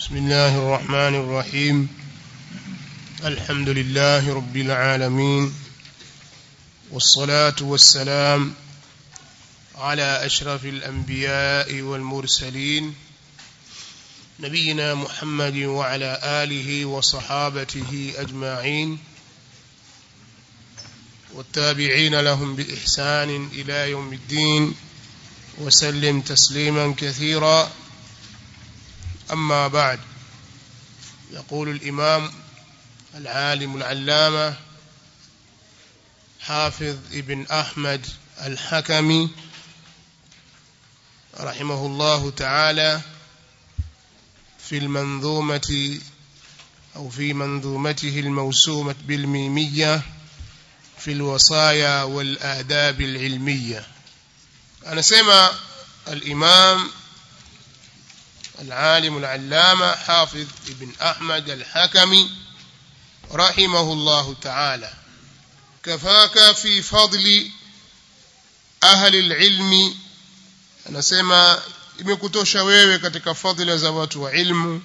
بسم الله الرحمن الرحيم الحمد لله رب العالمين والصلاة والسلام على أشرف الأنبياء والمرسلين نبينا محمد وعلى آله وصحابته أجمعين والتابعين لهم بإحسان إلى يوم الدين وسلم تسليما كثيرا أما بعد يقول الإمام العالم العلامة حافظ ابن أحمد الحكمي رحمه الله تعالى في المنظومة أو في منظومته الموسومة بالميمية في الوصايا والآداب العلمية أنا سمع الإمام العالم العلامة حافظ ابن أحمد الحكمي رحمه الله تعالى كفاك في فضل أهل العلم anasema imekutosha wewe katika fadhila za watu wa ilmu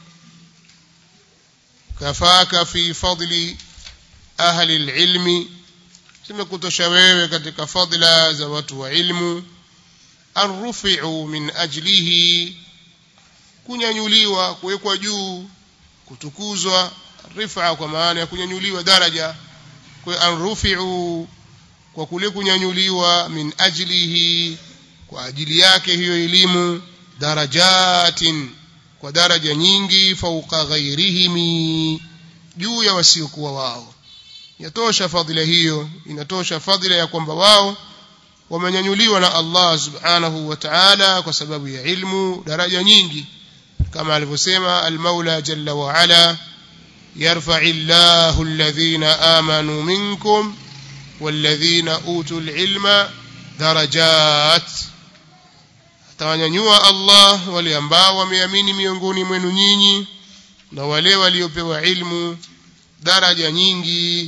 kafaka fi fadli ahli alilmi imekutosha wewe katika fadhila za watu wa ilmu arrufi'u min ajlihi kunyanyuliwa kuwekwa juu kutukuzwa rifa kwa maana ya kunyanyuliwa daraja kwa arrufi'u kwa kule kunyanyuliwa min ajlihi kwa ajili yake hiyo elimu darajatin kwa daraja nyingi fauka ghairihimi juu ya wasiokuwa wao yatosha fadhila hiyo inatosha fadhila ya kwamba wao wamenyanyuliwa na Allah subhanahu wa ta'ala kwa sababu ya ilmu daraja nyingi kama alivyosema al-Maula jalla wa ala yarfa'i Allahu alladhina amanu minkum walladhina utul ilma darajat atawanyanyua Allah wale ambao wameamini miongoni mwenu nyinyi na wale waliopewa ilmu daraja nyingi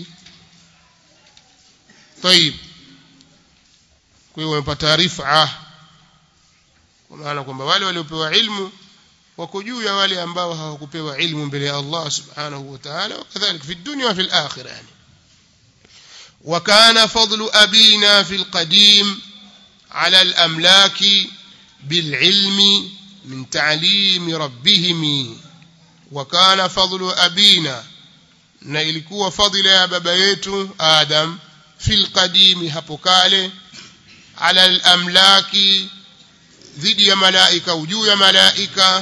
طيب kwa hiyo wamepata rifa kwa maana kwamba wale waliopewa ilmu wako juu ya wale ambao hawakupewa ilmu mbele ya Allah subhanahu wa ta'ala wakadhalika fi dunya wa fil akhirah yani وكان فضل أبينا في القديم على الأملاك بالعلم من تعليم ربهم وكان فضل أبينا na ilikuwa fadhila ya baba yetu Adam fil qadimi hapo kale ala al-amlaki dhidi ya malaika juu ya malaika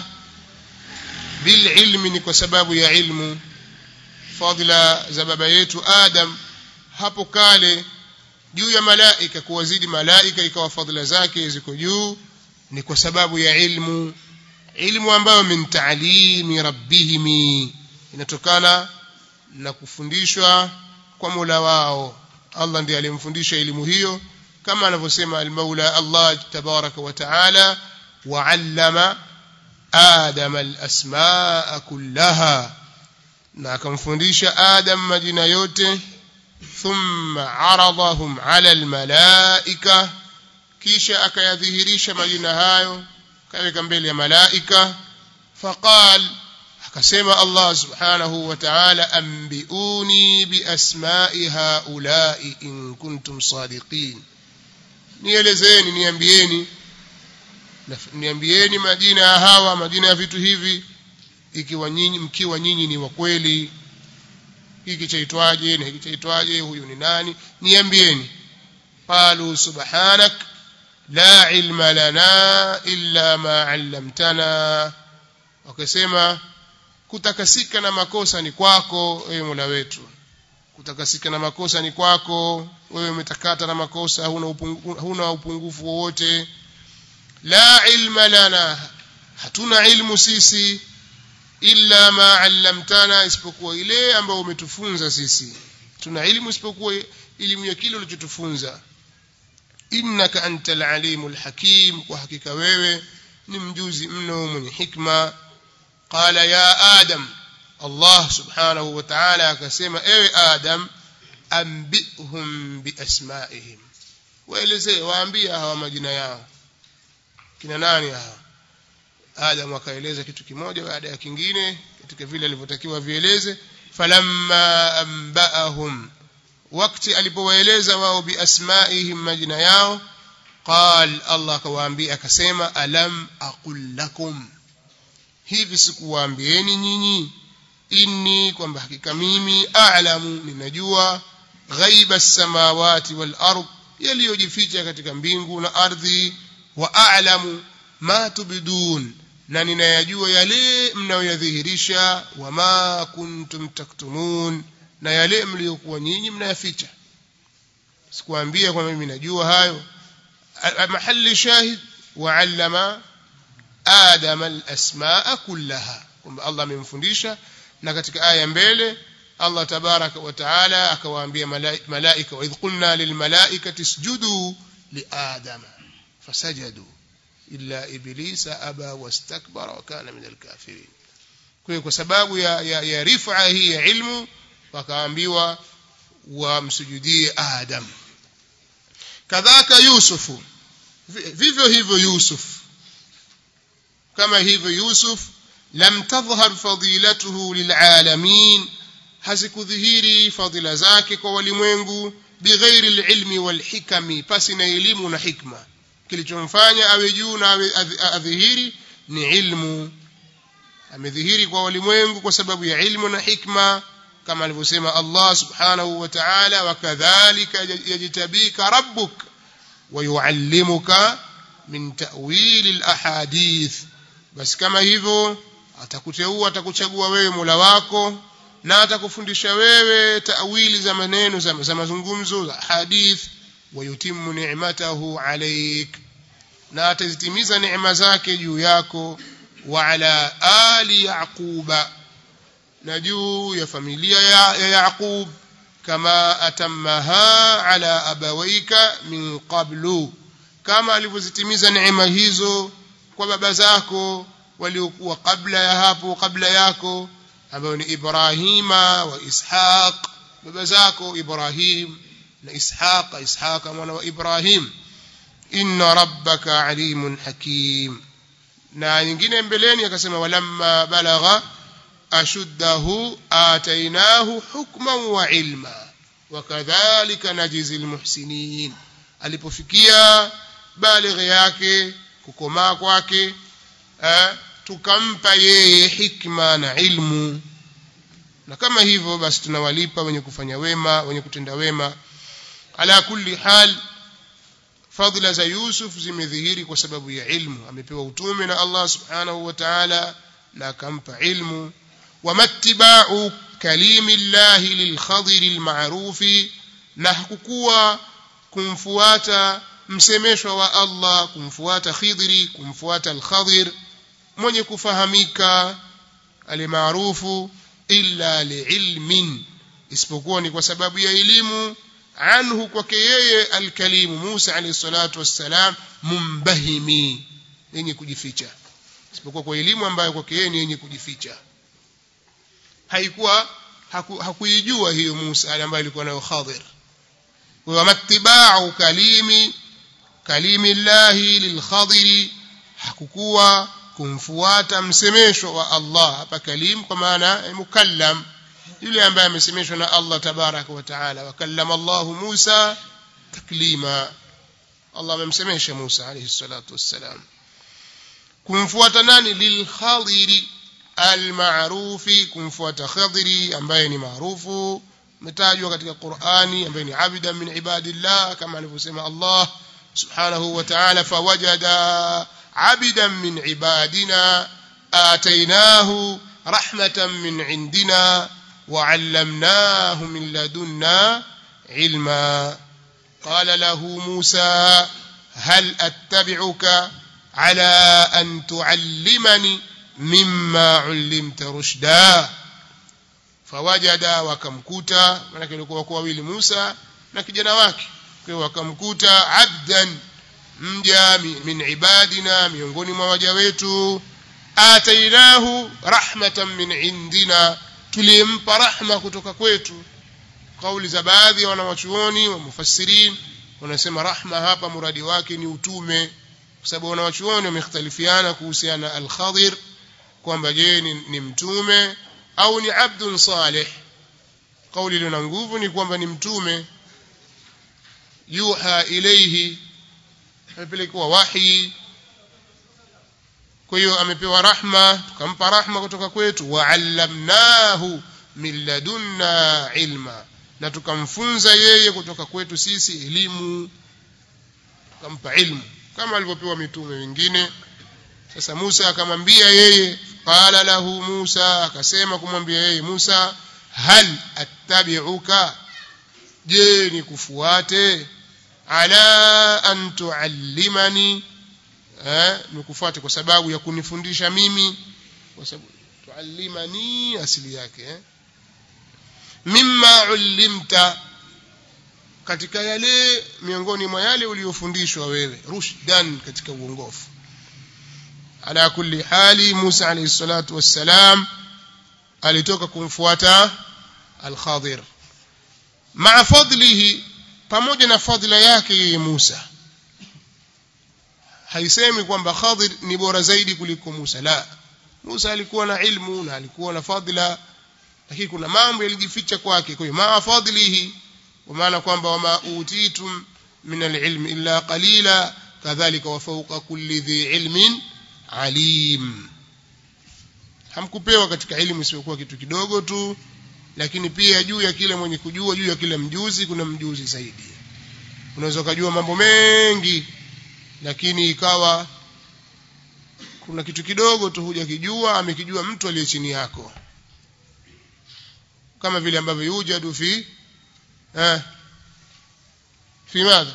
bil ilmi ni kwa sababu ya ilmu fadhila za baba yetu Adam hapo kale juu ya malaika kuwazidi malaika ikawa fadhila zake ziko juu ni kwa sababu ya ilmu ilmu ambayo min ta'limi rabbihim inatokana na kufundishwa kwa Mola wao Allah ndiye alimfundisha elimu hiyo kama anavyosema al-Maula Allah tabaraka wa taala wa'allama Adam al-asmaa kullaha na akamfundisha Adam majina yote thumma aradahum ala al-malaika kisha akayadhihirisha majina hayo kaweka mbele ya malaika faqal akasema Allah subhanahu wa ta'ala ambiuni biasma'i haula'i in kuntum sadiqin nielezeni niambieni niambieni majina ya hawa majina ya vitu hivi ikiwa nyinyi mkiwa nyinyi ni wa kweli hiki chaitwaje na hiki chaitwaje huyu ni nani niambieni qalu subhanak la ilma lana illa ma 'allamtana wakasema kutakasika na makosa ni kwako ewe Mola wetu kutakasika na makosa ni kwako wewe umetakata na makosa huna upungu, huna upungufu wowote la ilma lana hatuna ilmu sisi illa ma 'allamtana isipokuwa ile ambayo umetufunza sisi tuna ilmu isipokuwa elimu ya kile ulichotufunza innaka antal alimul hakim kwa hakika wewe ni mjuzi mno mwenye hikma qala ya adam Allah subhanahu wa ta'ala akasema ewe adam ambihum biasmaihim waelezee waambie hawa majina yao kina nani hawa Adam akaeleza kitu kimoja baada ya kingine katika vile alivyotakiwa vieleze falamma anba'ahum wakati alipowaeleza wao biasmaihim majina yao qal Allah akawaambia akasema alam aqul lakum hivi sikuwaambieni nyinyi inni kwamba hakika mimi a'lamu ninajua ghaiba samawati wal ard yaliyojificha katika mbingu na ardhi wa a'lamu ma tubdun na ninayajua yale mnayoyadhihirisha wama kuntum taktumun na yale mliokuwa nyinyi mnayaficha sikuambia kwamba mimi najua hayo mahali shahid wa'allama adam al-asmaa kullaha kwamba Allah amemfundisha na katika aya mbele Allah tabaraka wa taala akawaambia malaika wa idh qulna lil malaikati isjudu li adama fasajadu illa iblisa aba wastakbara wa kana min alkafirin kwa kwa sababu ya, ya, ya rifa hii ya ilmu wakaambiwa wamsujudie adam kadhaka yusufu vivyo hivyo yusuf kama hivyo yusuf lam tadhhar fadilatuhu lilalamin hazikudhihiri fadila zake kwa walimwengu bighairi alilmi walhikami pasi na elimu na hikma kilichomfanya awe juu na awe adhihiri ni ilmu amedhihiri kwa walimwengu kwa sababu ya ilmu na hikma kama alivyosema Allah subhanahu wa ta'ala wakadhalika yajtabika rabbuk ويعلمك من تأويل الأحاديث basi kama hivyo atakuteua atakuchagua wewe Mola wako na atakufundisha wewe tawili za maneno za, za mazungumzo za hadith wayutimu ni'matahu alayk na atazitimiza neema zake juu yako wa ala ali yaquba na juu ya familia ya, ya Yaqub kama atammaha ala abawaika min qablu kama alivyozitimiza neema hizo kwa baba zako waliokuwa kabla ya hapo kabla yako ambao ni Ibrahima wa Ishaq baba zako Ibrahim na Ishaq Ishaq mwana wa Ibrahim inna rabbaka alimun hakim na nyingine mbeleni akasema walamma balagha ashuddahu atainahu hukman wa ilma wakadhalika najizi almuhsinin alipofikia balighi yake kukomaa kwake tukampa yeye hikma na ilmu na kama hivyo basi tunawalipa wenye kufanya wema wenye kutenda wema ala kulli hal fadhila za Yusuf zimedhihiri kwa sababu ya ilmu amepewa utume na Allah subhanahu wa ta'ala na akampa ilmu wamattiba'u kalimi llahi lilkhadiri alma'rufi na hakukuwa kumfuata msemeshwa wa Allah kumfuata Khidri kumfuata al-Khadir mwenye kufahamika alimaarufu illa liilmin isipokuwa ni kwa sababu ya elimu anhu kwake yeye alkalimu Musa alayhi salatu wassalam mumbahimi yenye kujificha isipokuwa kwa elimu ambayo kwake yeye ni yenye kujificha haikuwa haku, hakuijua hiyo Musa ambayo alikuwa nayo Khadir wa mattiba'u kalimi kalimi llahi lilkhadiri hakukuwa kumfuata msemesho wa Allah hapa kalim kwa maana mukallam yule ambaye amesemeshwa na Allah tabaraka wa taala wakallama Allah Musa taklima Allah amemsemesha Musa alayhi salatu wassalam kumfuata nani lilkhadiri almaarufi kumfuata khadiri ambaye ni maarufu umetajwa katika Qur'ani ambaye ni abida min ibadillah kama alivyosema Allah subhanahu wa ta'ala fawajada عبدا من عبادنا آتيناه رحمة من عندنا وعلمناه من لدنا علما قال له موسى هل أتبعك على أن تعلمني مما علمت رشدا فوجد وكمكوتا manake ilikuwa kwa wili Musa na kijana wake kwa wakamkuta abdan mja min ibadina miongoni mwa waja wetu atainahu rahmatan min indina tulimpa rahma kutoka kwetu kauli za baadhi ya wanawachuoni wa mufassirin wanasema rahma hapa muradi wake ni utume kwa sababu wanawachuoni wamekhtalifiana kuhusiana na al-Khadir kwamba je ni, ni mtume au ni abdun salih kauli iliyo na nguvu ni kwamba ni mtume yuha ilayhi amepelekewa wahi kwa hiyo amepewa rahma tukampa rahma kutoka kwetu wa'allamnahu min ladunna ilma na tukamfunza yeye kutoka kwetu sisi elimu tukampa ilmu kama alivyopewa mitume wengine sasa Musa akamwambia yeye qala lahu Musa akasema kumwambia yeye Musa hal attabi'uka je nikufuate ala an tuallimani eh nikufuate kwa sababu ya kunifundisha mimi kwa sababu tuallimani asili yake eh mimma ulimta katika yale miongoni mwa yale uliyofundishwa wewe rushdan katika uongofu ala kulli hali Musa alayhi salatu wassalam alitoka kumfuata al-Khadir ma'a fadlihi pamoja na fadhila yake yeye Musa haisemi kwamba Khadir ni bora zaidi kuliko Musa la Musa alikuwa na ilmu na alikuwa na fadhila lakini kuna mambo yalijificha kwake kwa hiyo ma'a fadlihi kwa maana kwamba wama utitum min al-ilmi illa qalila kadhalika wa fawqa kulli dhi ilmin alim hamkupewa katika elimu isiyokuwa kitu kidogo tu lakini pia juu ya kile mwenye kujua juu ya kile mjuzi kuna mjuzi zaidi unaweza kujua mambo mengi lakini ikawa kuna kitu kidogo tu hujakijua amekijua mtu aliye chini yako kama vile ambavyo yujadu fi eh fi madha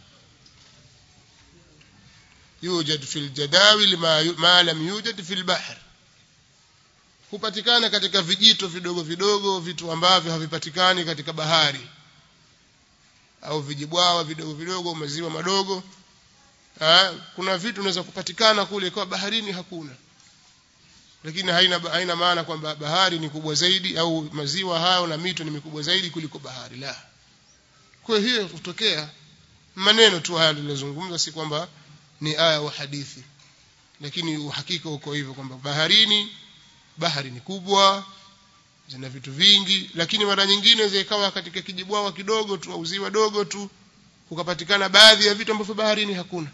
يوجد في الجداول ما ما لم يوجد في البحر hupatikana katika vijito vidogo vidogo vitu ambavyo havipatikani katika bahari au vijibwawa vidogo vidogo maziwa madogo ha? kuna vitu vinaweza kupatikana kule kwa baharini hakuna lakini haina haina maana kwamba bahari ni kubwa zaidi au maziwa hayo na mito ni mikubwa zaidi kuliko bahari la kwa hiyo kutokea maneno tu haya nilizozungumza si kwamba ni aya wa hadithi lakini uhakika uko hivyo kwamba baharini bahari ni kubwa zina vitu vingi lakini mara nyingine zikawa katika kijibwawa kidogo tu au ziwa dogo tu kukapatikana baadhi ya vitu ambavyo baharini hakuna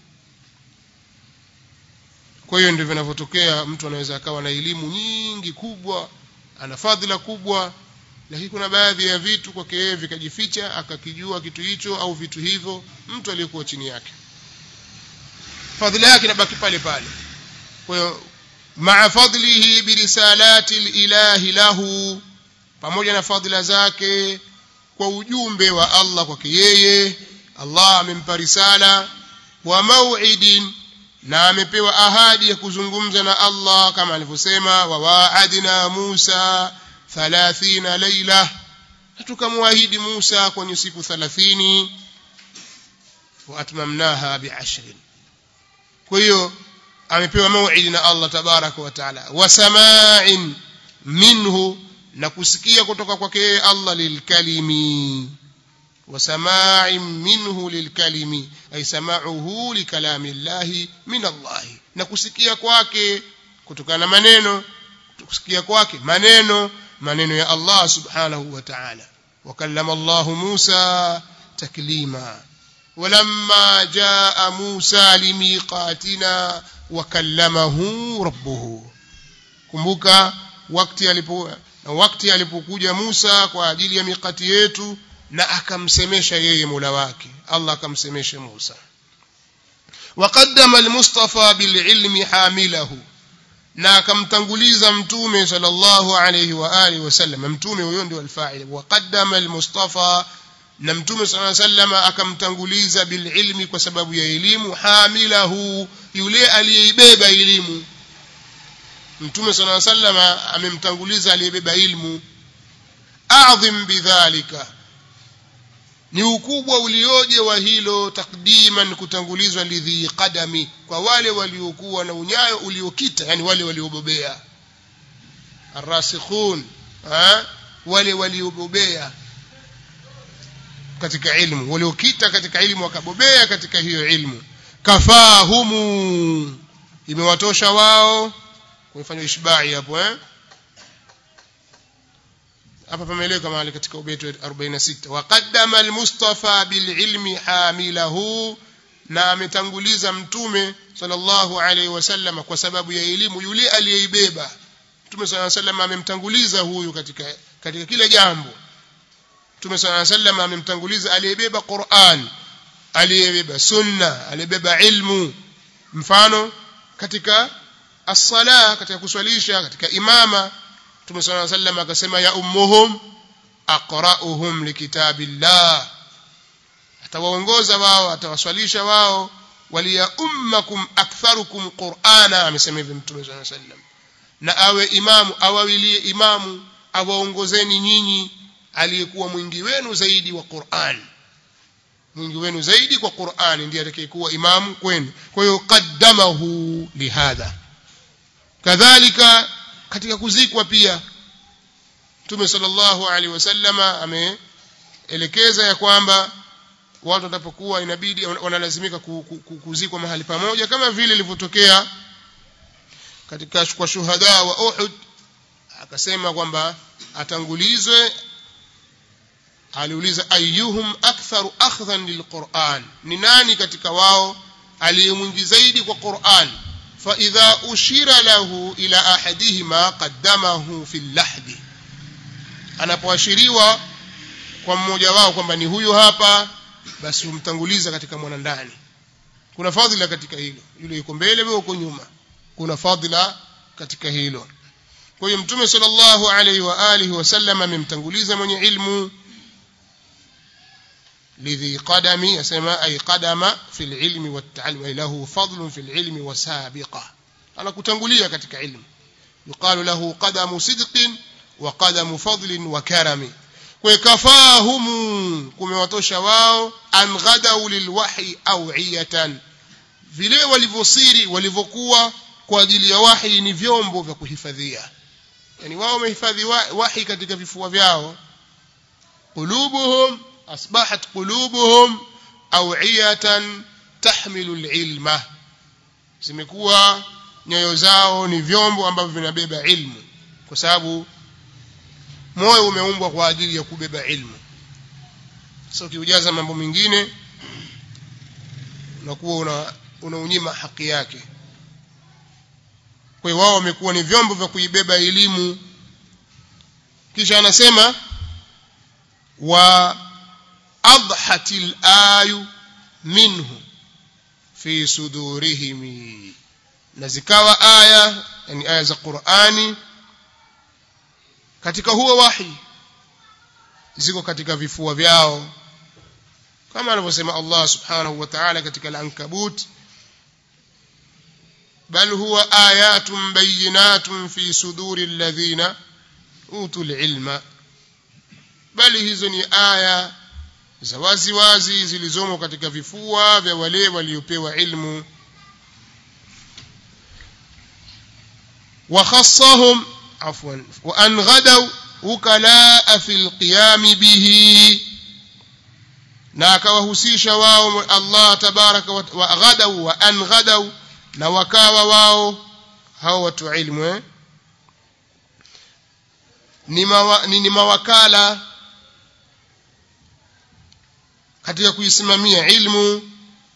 kwa hiyo ndivyo vinavyotokea mtu anaweza akawa na elimu nyingi kubwa ana fadhila kubwa lakini kuna baadhi ya vitu kwake yeye vikajificha akakijua kitu hicho au vitu hivyo mtu aliyekuwa chini yake fadhila yake inabaki pale pale kwa hiyo maa fadlihi birisalati lilahi lahu pamoja na fadhila zake kwa ujumbe wa Allah kwake yeye Allah amempa risala wa mau'idin na amepewa ahadi ya kuzungumza na Allah kama alivyosema wa wa'adna Musa 30 laila tukamwahidi Musa kwenye siku 30 wa atmamnaha bi'ashrin kwa hiyo amepewa mauidi na Allah tabaraka wa taala wa sama'in minhu na kusikia kutoka kwake Allah lilkalimi wa sama'in minhu lilkalimi ay sama'uhu likalami Allah min Allah na kusikia kwake kutokana na maneno kusikia kwake maneno maneno ya Allah subhanahu wa ta'ala وكلم الله موسى تكليما ولما جاء موسى لميقاتنا وكلمه ربه kumbuka wakati alipo wakati alipokuja Musa kwa ajili ya mikati yetu na akamsemesha yeye Mola wake Allah akamsemesha Musa وقدم المصطفى بالعلم حامله na akamtanguliza mtume sallallahu alayhi wa alihi wasallam mtume huyo ndio alfa'il waqaddama almustafa na mtume sallallahu alayhi wasallam akamtanguliza bililmi kwa sababu ya elimu hamilahu yule aliyeibeba elimu mtume sallallahu alayhi wasallam amemtanguliza aliyebeba ilmu a'dhim bidhalika ni ukubwa ulioje wa hilo takdiman kutangulizwa lidhi qadami kwa wale waliokuwa na unyayo uliokita yani wale waliobobea arrasikhun wale waliobobea katika ilmu waliokita katika ilmu wakabobea katika hiyo ilmu kafahumu imewatosha wao kumefanywa ishbai hapo eh hapa pameeleweka mahali katika ubeti wa 46 waqaddama almustafa bililmi hamilahu na ametanguliza mtume sallallahu alaihi wasallam kwa sababu ya elimu yule aliyeibeba mtume sallallahu alaihi wasallam amemtanguliza huyu katika katika kile jambo mtume sallallahu alaihi wasallam amemtanguliza aliyebeba Qur'an aliyebeba sunna aliyebeba ilmu mfano katika as-sala katika kuswalisha katika imama Mtume صلى الله عليه وسلم akasema ya ummuhum aqra'uhum likitabillah atawaongoza wao atawaswalisha wao waliya ummakum aktharukum qur'ana amesema hivi Mtume صلى الله عليه وسلم na awe imamu awawilie imamu awaongozeni nyinyi aliyekuwa mwingi wenu zaidi wa Qur'an mwingi wenu zaidi kwa Qur'an ndiye atakayekuwa imamu kwenu kwa hiyo qaddamahu lihadha kadhalika katika kuzikwa pia Mtume sallallahu alaihi wasallama ameelekeza ya kwamba watu watapokuwa inabidi wanalazimika kuzikwa mahali pamoja kama vile ilivyotokea katika kwa shuhada wa Uhud akasema kwamba atangulizwe aliuliza ayyuhum aktharu akhdhan lilquran ni nani katika wao aliyemwingi zaidi kwa Qur'an فإذا أشير له إلى أحدهما قدمه في اللحد anapoashiriwa kwa mmoja wao kwamba ni huyu hapa basi umtanguliza katika mwanandani kuna fadhila katika hilo yule yuko mbele wewe uko nyuma kuna fadhila katika hilo kwa hiyo mtume sallallahu alaihi wa alihi wasallam amemtanguliza mwenye ilmu لذي قدم يسمى أي قدم في العلم والتعلم أي له فضل في العلم وسابقة أنا كتنقلية كتك علم يقال له قدم صدق وقدم فضل وكرم وكفاهم كما وتوشى واو أن غدوا للوحي أوعية vile walivyosiri walivyokuwa kwa ajili ya wahi ni vyombo vya kuhifadhia yani wao wamehifadhi wahi katika vifua vyao qulubuhum أصبحت قلوبهم أوعية تحمل العلم zimekuwa nyoyo zao ni vyombo ambavyo vinabeba ilmu kwa sababu moyo umeumbwa kwa ajili ya kubeba ilmu sasa ukiujaza mambo mengine unakuwa una unaunyima haki yake kwa hiyo wao wamekuwa ni vyombo vya kuibeba elimu kisha anasema wa أضحت الآي منه في صدورهم نزكاوا آية يعني آية za Qur'ani katika huo wahi ziko katika vifua vyao kama anavyosema Allah subhanahu wa ta'ala katika al-Ankabut bal huwa ayatun bayyinatun fi suduri alladhina utul ilma bali hizo ni aya za wazi wazi zilizomo katika vifua vya wale waliopewa ilmu وخصهم عفوا وأن غدوا وكلاء في القيام به na akawahusisha wao Allah tabaraka wa ghadau wa an ghadau na wakawa wao hao watu ilmu eh? ni, mawa, ni, ni mawakala katika kuisimamia ilmu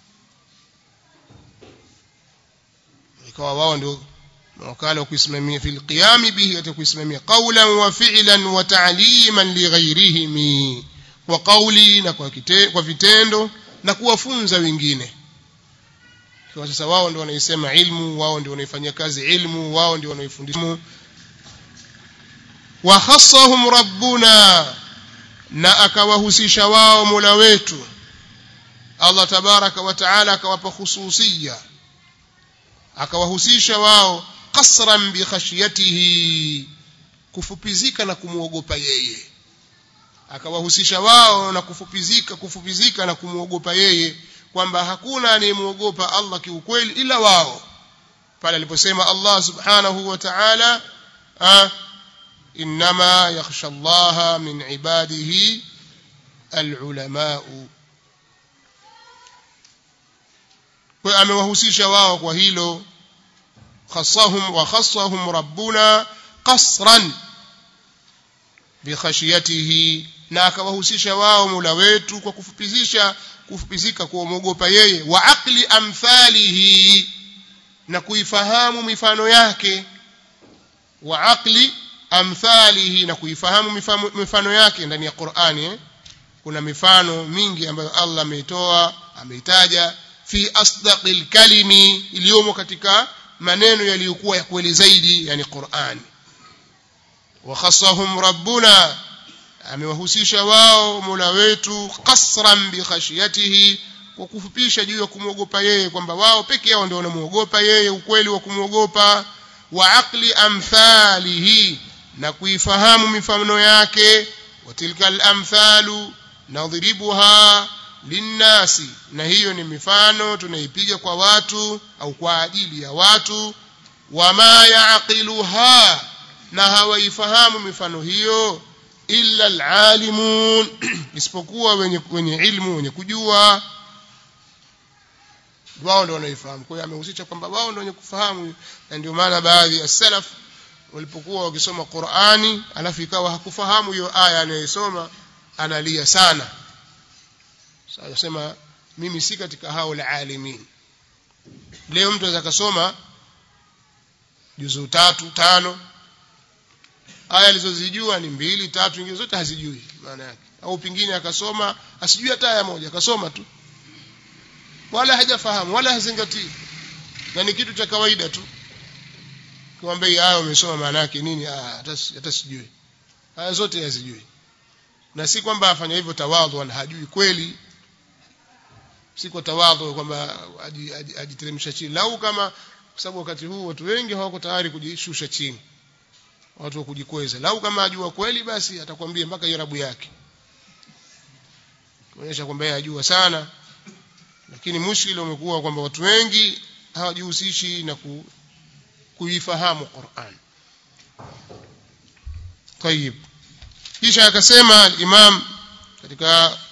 ikawa wao ndio mawakala wa kuisimamia fil qiyam bihi katika kuisimamia qawlan wa fi'lan wa ta'liman li ghayrihim kwa kauli na kwa, kite, kwa vitendo na kuwafunza wengine kwa sasa wao ndio wanaisema ilmu wao ndio wanaifanyia kazi ilmu wao ndio wanaifundisha wa khassahum rabbuna na akawahusisha wao Mola wetu Allah tabaraka wa taala akawapa khususia akawahusisha wao qasran bi khashyatihi kufupizika na kumuogopa yeye akawahusisha wao na kufupizika kufupizika na kumuogopa yeye kwamba hakuna anayemuogopa Allah kiukweli ila wao pale aliposema Allah subhanahu wa ta'ala إنما يخشى الله من عباده العلماء kwa amewahusisha wao kwa hilo khassahum wa khassahum rabbuna qasran bikhashiyatihi na akawahusisha wao Mola wetu kwa kufupizisha kufupizika kuomogopa yeye wa aqli amthalihi na kuifahamu mifano yake wa aqli amthalihi na kuifahamu mifano, mifano yake ndani ya Qur'ani eh? kuna mifano mingi ambayo Allah ameitoa ameitaja fi asdaqil kalimi iliyomo katika maneno yaliyokuwa ya kweli zaidi yani Qur'ani wa khassahum rabbuna amewahusisha wao Mola wetu qasran bi khashiyatihi kwa kufupisha juu ya kumwogopa yeye kwamba wao peke yao ndio wanamuogopa yeye ukweli wa kumwogopa wa aqli amthalihi na kuifahamu mifano yake wa tilka al-amthalu nadhribuha linnasi na hiyo ni mifano tunaipiga kwa watu au kwa ajili ya watu wama yaqiluha na hawaifahamu mifano hiyo illa alalimun isipokuwa wenye wenye ilmu wenye kujua wao ndio wanaifahamu kwa hiyo amehusisha kwamba wao ndio wenye kufahamu na ndio maana baadhi ya salaf walipokuwa wakisoma Qur'ani alafu ikawa hakufahamu hiyo aya anayosoma analia sana sasa sema mimi si katika hao alimin leo mtu anaweza kusoma juzu tatu tano aya alizozijua ni mbili tatu nyingine zote hazijui maana yake au pingine akasoma asijui hata aya moja akasoma tu wala hajafahamu wala hazingatii na ni kitu cha kawaida tu kumwambia hii aya umesoma maana yake nini hata hata sijui aya zote hazijui na si kwamba afanya hivyo tawadhu na hajui kweli si kwa tawadhu kwamba ajiteremsha chini lau kama kwa sababu wakati huu watu wengi hawako tayari kujishusha chini watu wa kujikweza lau kama ajua kweli basi atakwambia mpaka irabu yake kuonyesha kwamba yeye ajua sana lakini mushkili umekuwa kwamba watu wengi hawajihusishi na ku, kuifahamu Qur'an طيب kisha akasema imam katika